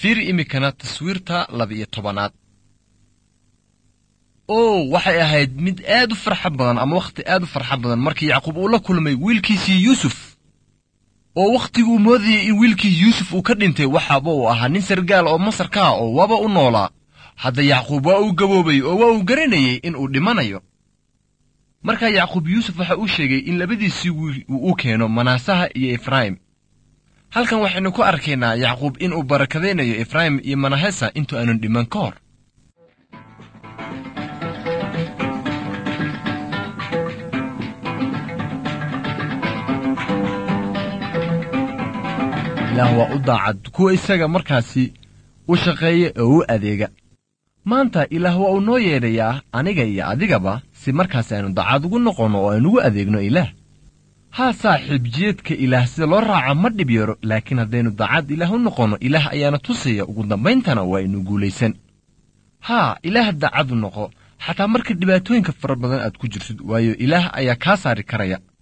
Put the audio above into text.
fiir iminkana taswiirta laba-iyo tobanaad o waxay ahayd mid aad u farxo badan ama wakhti aad u farxo badan markii yacquub uu la kulmay wiilkiisii yuusuf oo wakhtiguu moodayay in wiilkii yuusuf uu ka dhintay waxaaba uu ahaa nin sargaal oo masar ka ah oo waba u noolaa hadda yacquub waa uu gaboobay oo waa uu garanayay in uu dhimanayo markaa yacquub yuusuf waxa uu sheegay in labadiisii wiil uu u keeno manaasaha iyo efraim halkan waxaynu ku arkaynaa yacquub in uu barakadaynayo efraim iyo manahesa intuu aanan dhiman ka hor ilaah waa u daacad kuwa isaga markaasi u shaqeeya oo u adeega maanta ilaah waa uu noo yeedhayaa aniga iyo adigaba si markaasi aynu daacad ugu noqonno oo aynugu adeegno ilaah haa saaxiib jeedka ilaah sida loo raaca ma dhib yaro laakiin haddaynu daacad ilaah u noqonno ilaah ayaana tusaya ugu dambayntana waa aynu guulaysan haa ilaah daacad u noqo xataa marka dhibaatooyinka fara badan aad ku jirtid waayo ilaah ayaa kaa saari karaya